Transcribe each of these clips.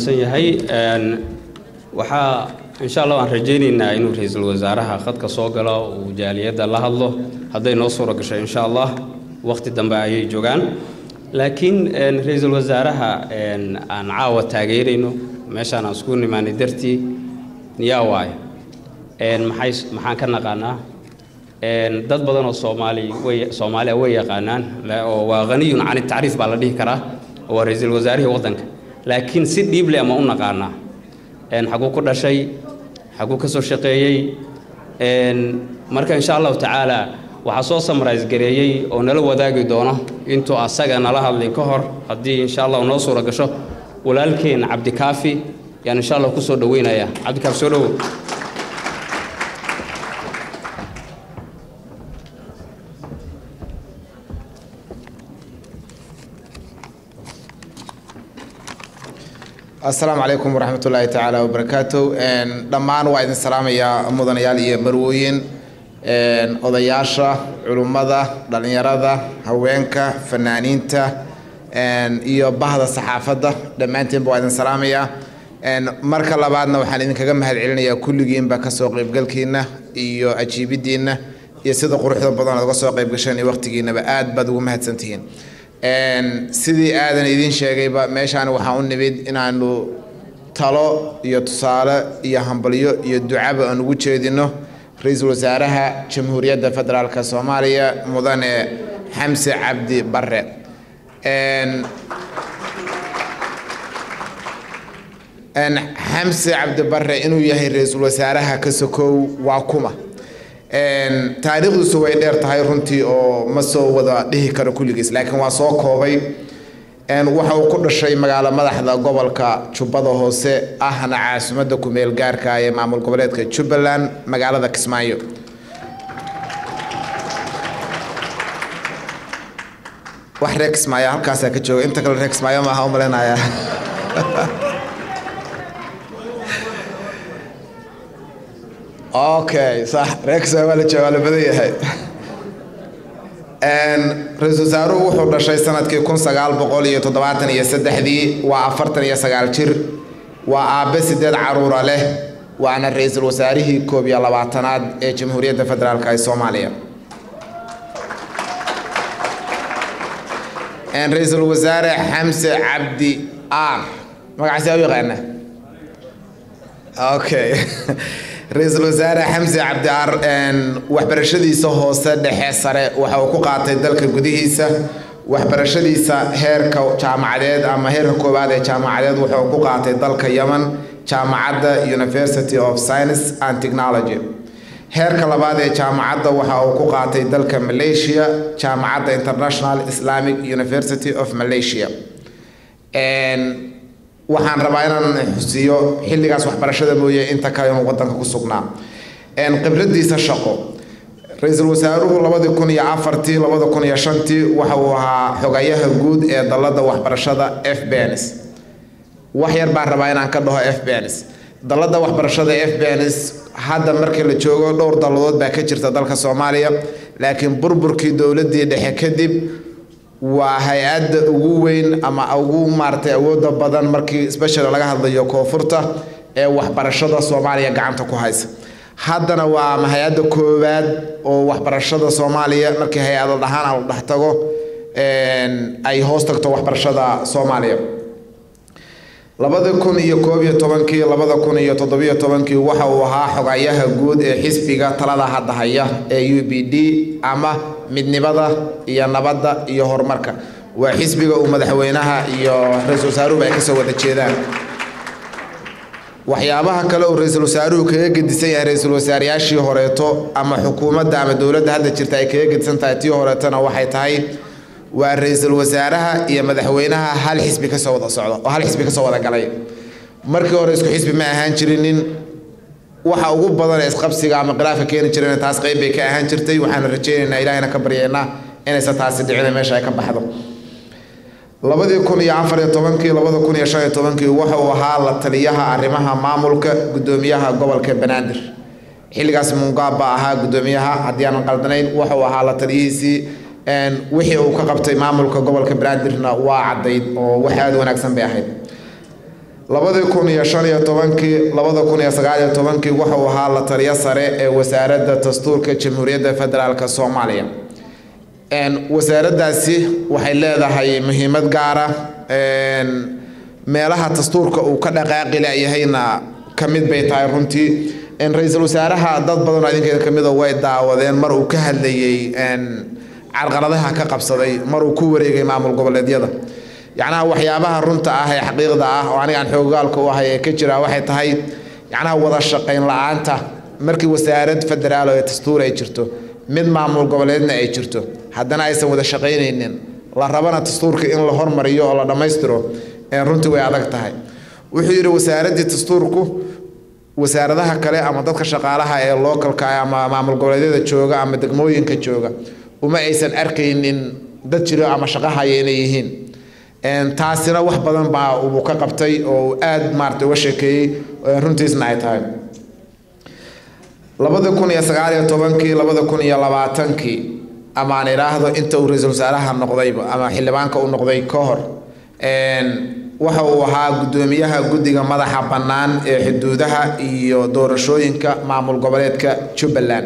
yahay waxaa insha allah waan rajaynaynaa inuu ra-iisul wasaaraha khadka soo galo uu jaaliyadda la hadlo hadday noo suura gasho insha allah waqti dambe ayay joogaan laakiin ra-iisul wasaaraha aan caawa taageerayno meeshaan aan isku nimaanay dartii yaa waayo maxay maxaan ka naqaanaa dad badan oo soomaali way soomaaliya way yaqaanaan oo waa haniyun can tacriif baa la dhihi karaa oo waa ra-iisul wasaarihii waddanka laakiin si dhiible ama u naqaanaa xaguu ku dhashay xaguu ka soo shaqeeyey marka insha allahu tacaala waxaa soo samrais gareeyey oo nala wadaagi doono intuu asaga nala hadlin ka hor haddii insha allah noo suura gasho walaalkeen cabdikaafi yaan insha allah kusoo dhaweynaya cabdikaafi soo dhowow asalaamu calaykum waraxmat ullaahi tacaala wabarakaatu dhammaan waa idin salaamayaa mudanayaal iyo marwooyin odayaasha culummada dhallinyarada haweenka fanaaniinta iyo bahda saxaafadda dhammaantiinba waa idin salaamayaa marka labaadna waxaan idinkaga mahad celinayaa kulligiinba kasoo qaybgalkiina iyo ajiibidiina iyo sida quruxda badan aad uga soo qaybgasheen iyo waqtigiinaba aad baad ugu mahadsantihiin sidii aadan idiin sheegayba meeshaan waxaan u nimid inaanu talo iyo tusaale iyo hambalyo iyo ducaba aan ugu jeedino ra-iisul wasaaraha jamhuuriyadda federaalk soomaaliya mudane xamse cabdi bare xamse cabdi bare inuu yahay ra-iisul wasaaraha ka sokow waa kuma taariikhdiisu way dheer tahay runtii oo ma soo wada dhihi karo kulligiis laakiin waa soo koobay waxa uu ku dhashay magaalo madaxda gobolka jubbada hoose ahna caasimadda kumeel gaarka ee maamul goboleedka jubbaland magaalada kismaayo wax reer kismaayo halkaasaa ka jooga inta kale reer kismaayo maaha u malaynayaa okay sax reer waa la jooga waa la badan yahay ra-iisul wasaaruhu wuxuu dhashay sanadkii kun sagaal boqol iyo toddobaatan iyo saddexdii waa afartan iyo sagaal jir waa aabe sideed caruura leh waana ra-iisul wasaarihii koob iyo labaatanaad ee jamhuuriyadda federaalk ee soomaaliya ra-iisul wasaare xamse cabdi ar magacaasi aa u yaqaana okay ra-iisul wasaare xamse cabdiar waxbarashadiisa hoose dhexe sare waxa uu ku qaatay dalka gudihiisa waxbarashadiisa heerka jaamacadeed ama heerka koowaad ee jaamacadeed waxa uu ku qaatay dalka yemen jaamacadda university of science and technology heerka labaad ee jaamacadda waxa uu ku qaatay dalka malaysia jaamacadda international islamic university of malaysia waxaan rabaa inaan xusiyo xilligaas waxbarashada mooye inta kale inuu wadanka ku sugnaa khibradiisa shaqo ra-iisul wasaaruhu labadii kun iyo afartii labada kun iyo shantii waxa uu ahaa xogayaha guud ee dalada waxbarashada f bns wax yar baan rabaa inaan ka dhaho f bns dalada waxbarashada f bns hadda markii la joogo dhowr daladood baa ka jirta dalka soomaaliya laakiin burburkii dowladii dhexe kadib waa hay-adda ugu weyn ama ugu maaratay awooda badan markii special laga hadlayo koonfurta ee waxbarashada soomaaliya gacanta ku haysa haddana waa ama hay-adda koowaad oo waxbarashada soomaaliya markii hay-ada dhahaan la dhex tago ay hoos tagto waxbarashada soomaaliya labada kun iyo koob iyo tobankii labada kun iyo toddobiyo tobankii waxa uu ahaa xogayaha guud ee xisbiga talada hadda haya ee u b d ama midnimada iyo nabadda iyo horumarka waa xisbiga uu madaxweynaha iyo ra-iisul wasaaruhuba ay kasoo wada jeedaan waxyaabaha kale uu ra-iisul wasaaruhu kaga gedisan yahay ra-iisul wasaarayaashii horeeto ama xukuumadda ama dowladda hadda jirta ay kaga gedisan tahay tii horeetona waxay tahay waa ra-iisul wasaaraha iyo madaxweynaha hal xisbi kasoo wada socdo oo hal xisbi kasoo wada galay markii hore isku xisbi ma ahaan jirinin waxa ugu badan ee isqabsiga ama khilaafka keeni jireen taas qayb bay ka ahaan jirtay waxaana rajaynaynaa ilaahayna ka baryaynaa inaysan taasi dhicin meesha ay ka baxdo labadii kun iyo afar iyo tobankii labada kun iyo shan iyo tobankii waxa uu ahaa la taliyaha arrimaha maamulka guddoomiyaha gobolka banaadir xilligaas mungaab baa ahaa guddoomiyaha haddii aanan qaldanayn waxa uu ahaa la taliyihiisii wixii uu ka qabtay maamulka gobolka banaadirna waa caddayd oo wax aada wanaagsan bay ahayd labadii kun iyo shan iyo tobankii labada kun iyo sagaal iyo tobankii wuxuu ahaa la taliyo sare ee wasaaradda dastuurka jamhuuriyadda federaalk soomaaliya wasaaraddaasi waxay leedahay muhiimad gaara meelaha dastuurka uu ka dhaqaaqi layahayna ka mid bay tahay runtii ra-iisul wasaaraha dad badanoo idinkeeda ka mida way daawadeen mar uu ka hadlayey carqaladaha ka qabsaday mar uu ku wareegay maamul goboleedyada yacnaha waxyaabaha runta ah ee xaqiiqda ah oo anigaan xoogaalka u ahay ee ka jira waxay tahay yacnaha wada shaqayn la-aanta markii wasaarad federaal ee dastuur ay jirto mid maamul goboleedna ay jirto haddana aysan wada shaqaynaynin la rabana dastuurka in la hormariyo oo la dhammaystiro runtii way adag tahay wuxuu yidhi wasaaraddii dastuurku wasaaradaha kale ama dadka shaqaalaha ee localka ama maamul goboleedyada jooga ama degmooyinka jooga uma aysan arkaynin dad jiro ama shaqahaya inay yihiin taasina wax badan baa uu ka qabtay oo uu aada maarata uga sheekeeyey runtiisna ay tahay labada kun iyo sagaal iyo tobankii labada kun iyo labaatankii ama aan idhaahdo inta uu ra-iisul wasaaraha noqdayba ama xildhibaanka uu noqday ka hor waxa uu ahaa guddoomiyaha guddiga madaxa bannaan ee xuduudaha iyo doorashooyinka maamul goboleedka jubbaland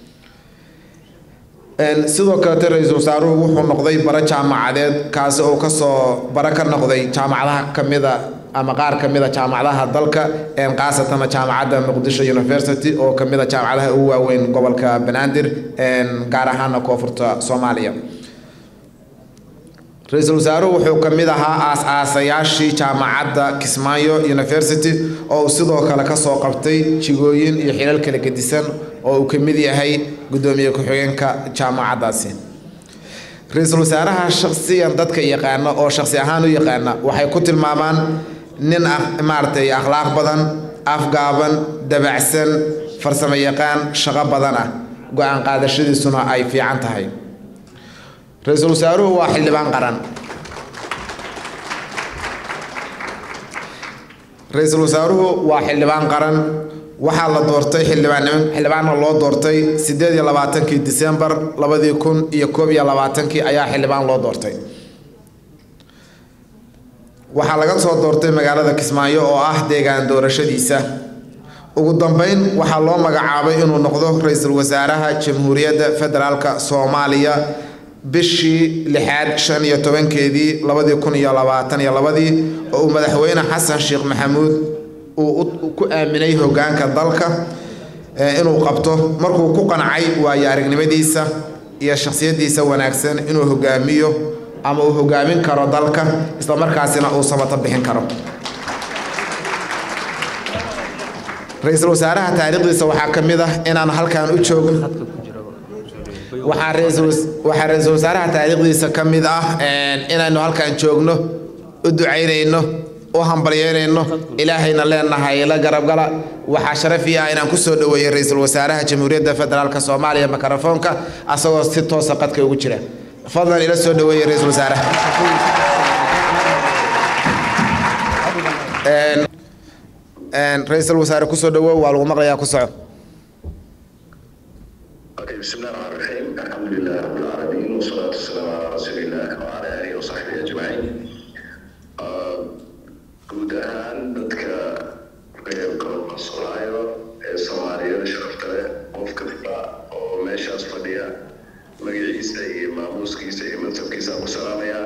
sidoo kalete ra-iisul wasaaruhu wuxuu noqday bara jaamacadeed kaasi oo kasoo bara ka noqday jaamacadaha kamida ama qaar kamida jaamacadaha dalka khaasatana jaamacadda muqdisho university oo kamida jaamacadaha ugu waaweyn gobolka banaadir gaar ahaana koonfurta soomaaliya ra-iisul wasaaruhu wuxuu ka mid ahaa aas-aasayaashii jaamacadda kismaayo university oo uu sidoo kale kasoo qabtay jigooyin iyo xilal kala gedisan oo uu ka mid yahay guddoomiye ku-xigeenka jaamacaddaasi ra-iisul wasaaraha shakhsiyan dadka yaqaana oo shakhsi ahaan u yaqaana waxay ku tilmaamaan nin maaragtay akhlaaq badan afgaaban dabacsan farsamo yaqaan shaqo badan ah go-aan qaadashadiisuna ay fiican tahay ra-iisul wasaaruhu waa xildhibaan qaran ra-iisul wasaaruhu waa xildhibaan qaran waxaa la doortay xildhibaannimo xildhibaanna loo doortay siddeed iyo labaatankii disembar labadii kun iyo koob iyo labaatankii ayaa xildhibaan loo doortay waxaa laga soo doortay magaalada kismaayo oo ah deegaan doorashadiisa ugu dambeyn waxaa loo magacaabay inuu noqdo ra-iisul wasaaraha jamhuuriyadda federaalka soomaaliya bishii lixaad shan iyo tobankeedii labadii kun iyo labaatan iyo labadii oo uu madaxweyne xasan sheekh maxamuud uu ku aaminay hogaanka dalka inuu qabto markuu ku qancay waayo aragnimadiisa iyo shakhsiyadiisa wanaagsan inuu hogaamiyo ama uu hogaamin karo dalka isla markaasina uu sabato bixin karo ra-iisul wasaaraha taariikhdiisa waxaa ka mid ah inaan halkan u joogno waxaa waxaa ra-iisul wasaaraha taariikhdiisa ka mid ah inaynu halkan joogno u ducaynayno u hambalyeynayno ilaahayna leenahay la garabgala waxaa sharafii ah inaan kusoo dhaweeyey ra-iisul wasaaraha jamhuuriyadda federaalk soomaaliya mikrofoonka asagoo si toosa qadka ugu jira fadlan ila soo dhaweeyey ra-iisul wasaaraha ra-iisul wasaare kusoo dhawow waa lagu maqlayaa ku soco بسم الله الرحمن الرحيم الحمد لله رب العالمين والصلاة والسلام على رسول الله وعلى آله وصحبه أجمعين guud ahaan dadka reerka qasolaayo ee soomaaliyada sharafta leh qof kasta oo meeshaas fadhiya magaciisa iyo maamuuskiisa iyo mansabkiisa ku salaamaya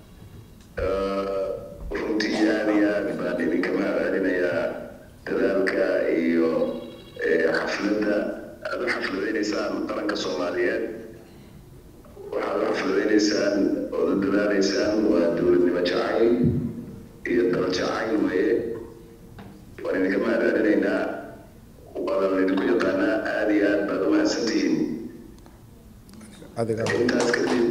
runtii aad iyo aad baan idinka mahadcelinayaa dadaalka iyo xafladda aada u xafladaynaysaan qaranka soomaaliyeed waxaad u xafladaynaysaan ood u dadaalaysaan waa dowladnimo jacayl iyo dal jacayl weeye waan idinka mahadcelinaynaa wadan idinku yaqaanaa aada iyo aad baad u mahadsantihiin intaas kadib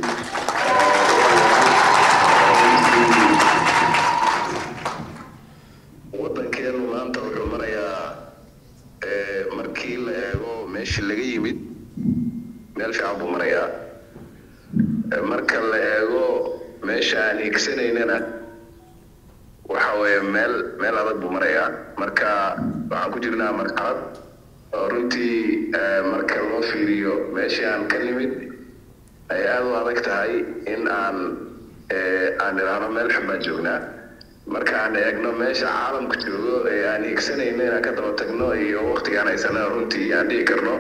wadankeenu maanta wuxuu marayaa markii la eego meeshii laga yimid meel fiican buu marayaa marka la eego meesha aan higsanaynana waxa weeye meel meel adag buu marayaa marka waxaan ku jirnaa marxalad oo runtii marka loo fiiriyo meeshii aan ka nimid ay aada u adag tahay in aan aan idhaahno meel xun baan joognaa markaan eegno meesha caalamku joogo ee aan hiigsanayno inaan ka daba tagno iyo waqtigaan haysana runtii aan dhihi karno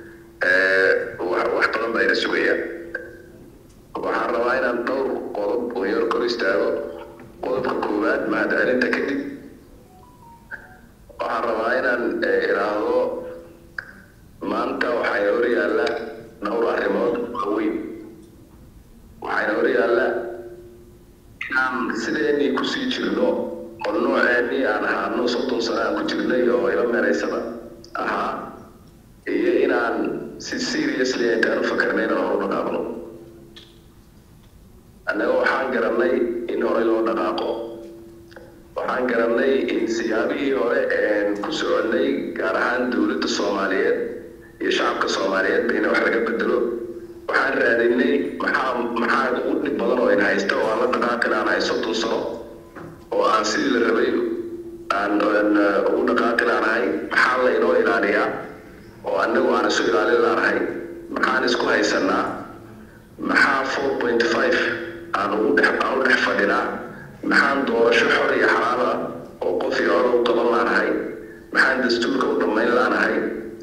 wax badan baa ina sugaya waxaan rabaa inaan dhowr qodob oo yar kor istaago qodobka koowaad mahadcelinta kadib waxaan rabaa inaan iraahdo maanta waxayna hor yaalla dhowr arrimood waaweyn waxayna hor yaalla inaan sideenii kusii jirno oo nooceenii aan ahaano soddon sano aan ku jirnay oo ila meeraysada ahaa iyo inaan si seriously intaan u fakarnay inaan horu dhaqaaqno annaga waxaan garannay in horey loo dhaqaaqo waxaan garannay in siyaabihii hore een ku soconnay gaar ahaan dowladda soomaaliyeed iyo shacabka soomaaliyeedba in wax laga bedelo waxaan raadinay maxaa maxaa ugu dhib badan oo in haysta oo aan la dhaqaaqin aan hay soddon sano oo aan sidii la rabay aan ugu dhaqaaqin aan ahay maxaa la inoo ilaaliyaa oo annagu aan isu ilaalin laanahay maxaan isku haysanaa maxaa four point five aan ugu dhex aan u dhex fadhinaa maxaan doorasho xor iyo xalaal ah oo qof iyo cod u qaban laanahay maxaan dastuurka u dhammayn laanahay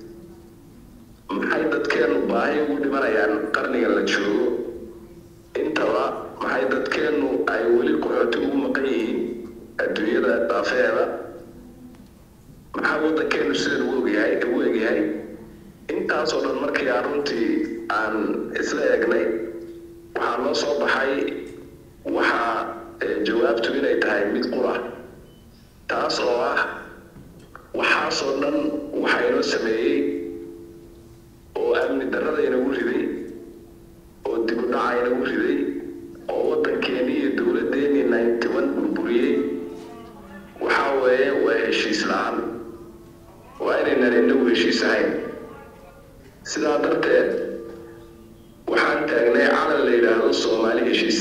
maxay dadkeennu baahi ugu dhimanayaan qarniga la joogo intaba maxay dadkeennu ay weli qaxooti ugu maqan yihiin adduunyada daafeeda maxaa waddankeennu sidan ugu ogyahay ugu egyahay intaasoo dhan markii aan runtii aan isla eegnay waxaa noo soo baxay waxaa jawaabtu inay tahay mid qura taas oo ah waxaasoo dhan waxaa inoo sameeyey oo amni darrada inagu riday oo dib u dhaca inagu riday oo waddankeennii iyo dowladdeennii ninety one burburiyey waxaa weeye waa heshiis la-aan waa inaynan inagu heshiis ahayn sidaa darteed waxaan taagnay calan la yidhaahdo soomaali heshiis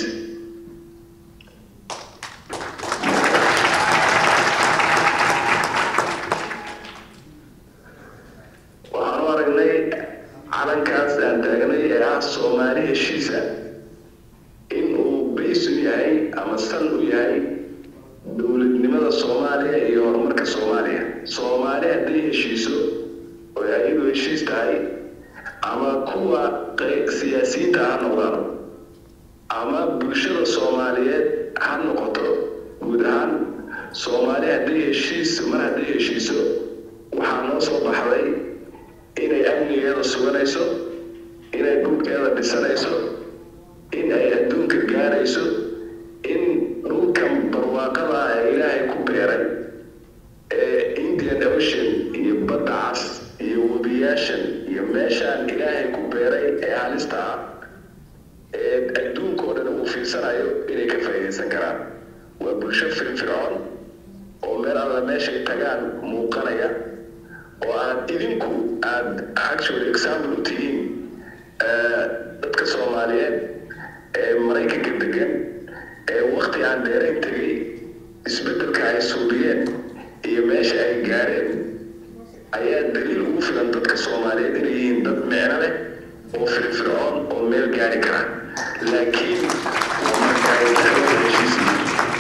waxaan u aragnay calankaas aan taagnay ee ah soomaali heshiisa in uu baysu yahay ama san u yahay dowladnimada soomaaliya iyo horumarka soomaaliya soomaali hadday heshiiso oo ayadu heshiis tahay ama kuwa siyaasiyiinta ha noqdaan ama bulshada soomaaliyeed ha noqoto guud ahaan soomaali hadday heshiis mar hadday heshiiso waxaa noo soo baxday inay amnigeeda suganayso inay dhulkeeda dhisanayso in ay adduunka gaarayso in dhulkan barwaaqada ee ilaahay ku beeray ee indian ocean iyo badda cas iyo webiyaashan iyo meeshaan ilaahay ku beeray ee halista ah ee adduunka oo dhan uu fiirsanayo inay ka faa'iidaysan karaan waa bulsho firfircoon oo meel alla meeshay tagaan muuqanaya oo aad idinku aad actually example u tihiin dadka soomaaliyeed ee maraykanka degan ee wakti aan dheerayn tegay isbeddelka ay suubiyeen iyo meesha ay gaareen ayaa daliil ugu filan dadka soomaaliyeed inay yihiin dad micno leh oo firfircoon oo meel gaari kara laakiin waa marka ay dacwada heshiisiin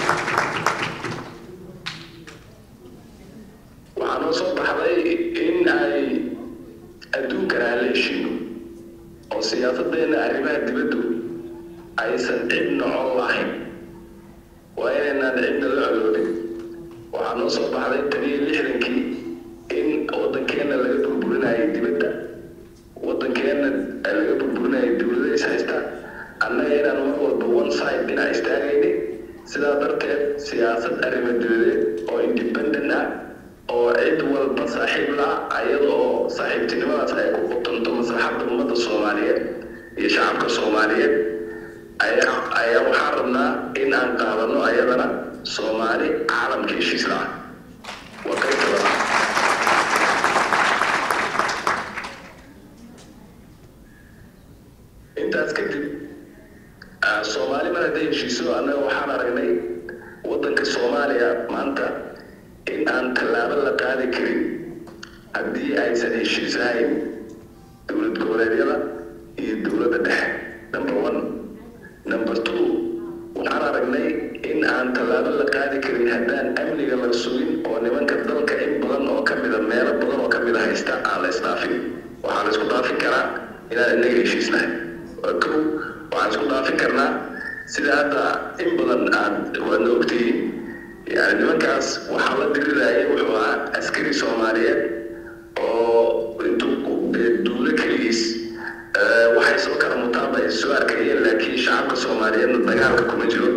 waxaa noo soo baxday in ay adduunkan aan la heshiino oo siyaasadeenna arrimaha dibaddu aysan cidna col lahayn waa inaynaan cidna la coloobin waxaa noo soo baxday tan iyo lixdankii in waddankeenna laga burburinayo dibadda waddankeenna laga burburinayo dowlada is haysta annaga inaan mar walba one side dhinac istaagayni sidaa darteed siyaasad arrimo dibadeed oo independent ah oo cid walba saaxiib la ayada oo saaxiibtinimadaas ay ku qutanto maslaxadda ummadda soomaaliyeed iyo shacabka soomaaliyeed ayaa ayaa waxaan rabnaa in aan qaadano ayadana soomaali caalamka heshiis la-ah waa qaybta labaad intaas kadib soomaali mar hadday heshiiso annaga waxaan aragnay waddanka soomaaliya maanta in aan tallaabo la qaadi karin haddii aysan heshiis ahayn dowlad goboleedyada iyo dowladda dhexe number one number two waxaan aragnay in aan tallaabo la qaadi karin haddaan amniga la sugin oo nimanka dalka in badan oo ka mida meelo badan oo ka mida haysta aan la isdhaafin waxaa la isku dhaafin karaa inaan inaga heshiisnahay kow waxaan isku dhaafin karnaa sida hadda in badan aad waadna ogtihiin yani nimankaas waxaa la diriraya wuxuu ahaa askari soomaaliyeed oo intuu duulo keligiis waxay soo kala mutaaba ay soo arkayeen laakiin shacabka soomaaliyeedna dagaalka kuma jiro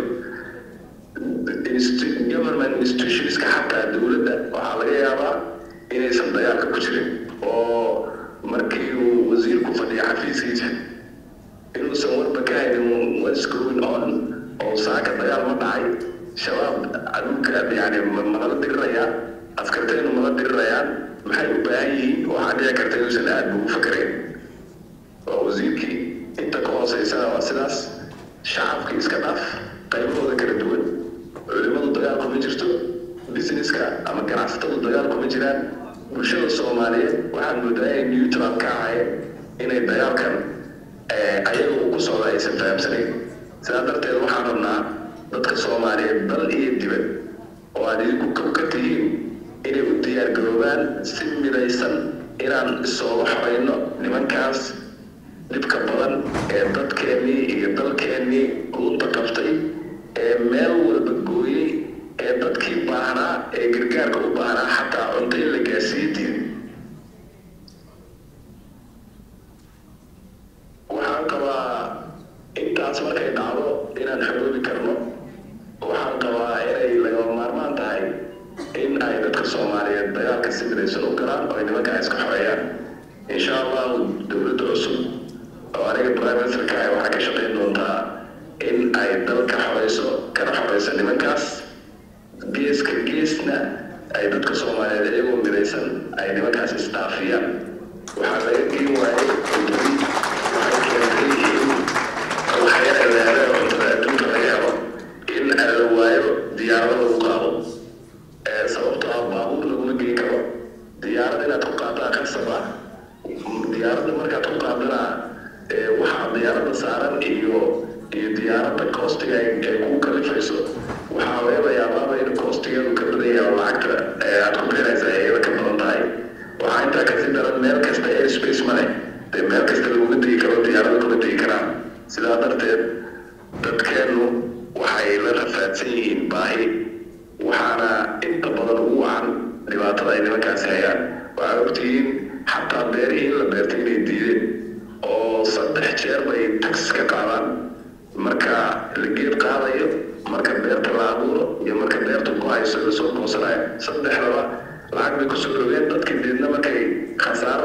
government institutionska xataa dowladda waxaa laga yaabaa inaysan dagaalka ku jirin oo markii uu wasiirku fadhiya xafiiskiisa inuusan warba ka haynin what's going on oo saaka dagaal ma dhacay shabaab adulka yani manala dirirayaan askartaynu mala dirirayaan maxay u baahan yihiin waxaa dhici karta inuusan aad ugu fakarayn waa wasiirkii inta ka hooseysana waa sidaas shacabkii iska dhaaf qaybahooda kala duwan culimadu dagaal kuma jirto businesska ama ganacsatadu dagaal kuma jiraan bulshada soomaaliyeed waxaan moodaa inay neutral ka ahayn inay dagaalkan ayaga uu ku socda aysan fahamsanayn sidaa darteed waxaan rabnaa dadka soomaaliyeed dal iyo dibad oo aad idinku kow ka tihiin inay u diyaargaroobaan si midaysan inaan isooga xorayno nimankaas dhibka badan ee dadkeennii iyo dalkeennii luunta qabtay ee meel walba gooyey ee dadkii baahnaa ee gargaarka u baahnaa xataa cunto in la gaarsiiye diiday waxaan qabaa intaas markay dhacdo inaan xoroobi karno waxaan qabaa inay lagama maarmaan tahay in ay dadka soomaaliyeed dagaalka si midaysan u galaan oo ay nimankaa iska xoreeyaan insha allahu dowladda cusub oo aniga prime ministerka ah waxaa ka shaqayn doontaa in ay dalka xoreyso kana xoreyso nimankaas geeska geesna ay dadka soomaaliyeed iyagoo midaysan ay nimankaas isdhaafiyaan waxaa laga geen waayay cuntoy waxay keentay in waxyara leere cuntada adduunka laga helo in la waayo diyaarado lagu qaado sababtoo ah baabuur laguma geyn karo diyaarad inaad ku qaadaa khasab ah diyaaradda markaad ku qaadana waxaa diyaaradda saaran iyo iyo diyaaradda koostiga ay kugu kalifayso waxaa laga yaabaaba in koostigeedu ka badan yahay oo lacagta aad ku bixinaysa iyada ka badan tahay waxaa intaa kasii daran meel kasta airspace male dee meel kasta laguma degi karo diyaarada kuma degi karaan sidaa darteed dadkeennu waxay la rafaadsan yihiin baahi waxaana inta badan ugu wacan dhibaatada ay nimankaasi hayaan waxaa ogtihiin xataa beerihii in la beertay inay diideen oo saddex jeer bay taxis ka qaadaan marka la geed qaadayo marka beerta la abuuro iyo marka beerta ku hayso lasoo goosanayo saddexdaba lacag bay kusoo dhoween dadkii deedna markay khasaaro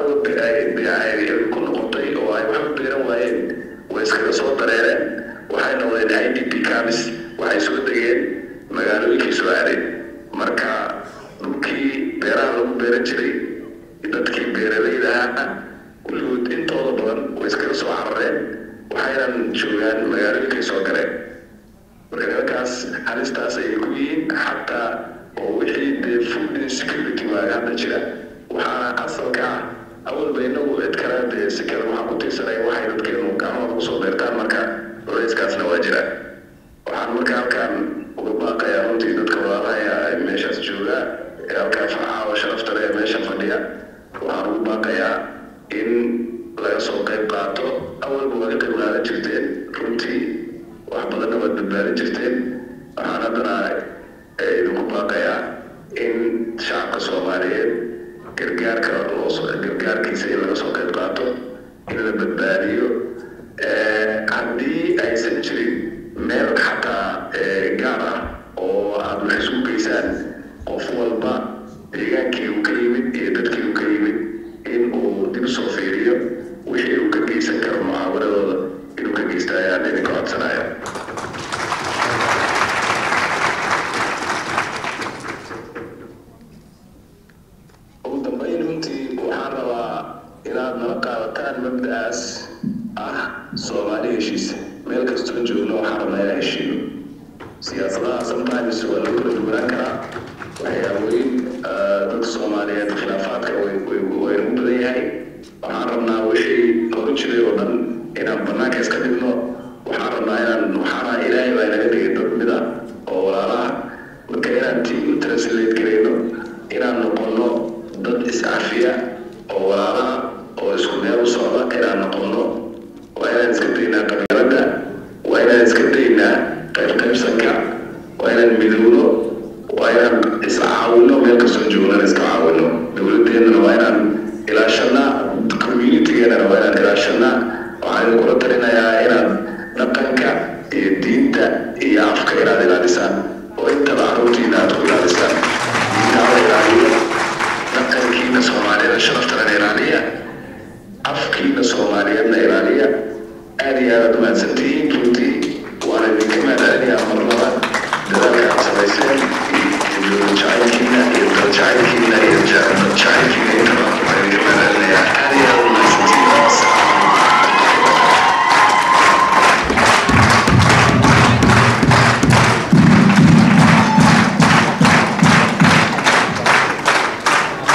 ku noqotay oo ay wax u beeran waayeen way iskaga soo dareereen waxay noqdeen i d p camis waxay soo degeen magaalooyinkay soo aadeen marka dhulkii beeraha lagu beeran jiray dadkii beeralayda ahaa kulligood intooda badan way iskaga soo carareen waxaynan joogaan magaalooyinkay soo galeen marka nimankaas halistaas ayay ku yihiin xataa oo wixii dee food insecurity waaga hadda jira waxaana asalka ah awalba inagu cid kale dee si kale waxaa ku tiirsanaya waxay dadkeenu gacmahooda kusoo beertaan marka culayskaasna waa jira waxaan marka halkan uga baaqayaa runtii dadka walaalaha ee meeshaas jooga ee halkaa farxaa oo sharafta leh ee meesha fadhiya waxaan ugu baaqayaa in laga soo qayb qaato awalba waa ka qayb qaadan jirteen runtii wax badanna waad badbaadin jirteen waxaan haddana idinku baaqayaa in shacabka soomaaliyeed gargaarka loosoo gargaarkiisa in laga soo qayb qaato in la badbaadiyo haddii aysan jirin meel xataa gaar ah oo aada wax isku geysaan qof walba deegaankii uu ka yimid iyo dadkii uu ka yimid in uu dib soo fiiriyo wixii uu ka geysan karo mucaawaradooda inuu ka geysta ayaan idinka codsanaya ugu dambeyn runtii waxaan rabaa inaad nala qaadataan mabda'aas ah soomaali heshiisa meel kastoo joogno waxaan rabnaa inaan heshiino siyaasadaha sometimes waa lagu kala duwanaan karaa waxyaaboyin dadka soomaaliyeed khilaafaadka waynu badan yahay waxaan rabnaa wixii horu jiray oo dhan inaan banaanka iska dhigno waxaan rabnaa inaan waxaana ilaahay baa inaga dhigay dad mid ah oo walaala dhaqankiina soomaaliyada sharaftalena ilaaliya afkiina soomaaliyeedna ilaaliya aad iyo aad umahadsantihiin runtii waana idinka mahadcelinayaa mar laba dadaalka aad samayseen iyo jacaylkiina iyo dal jacayl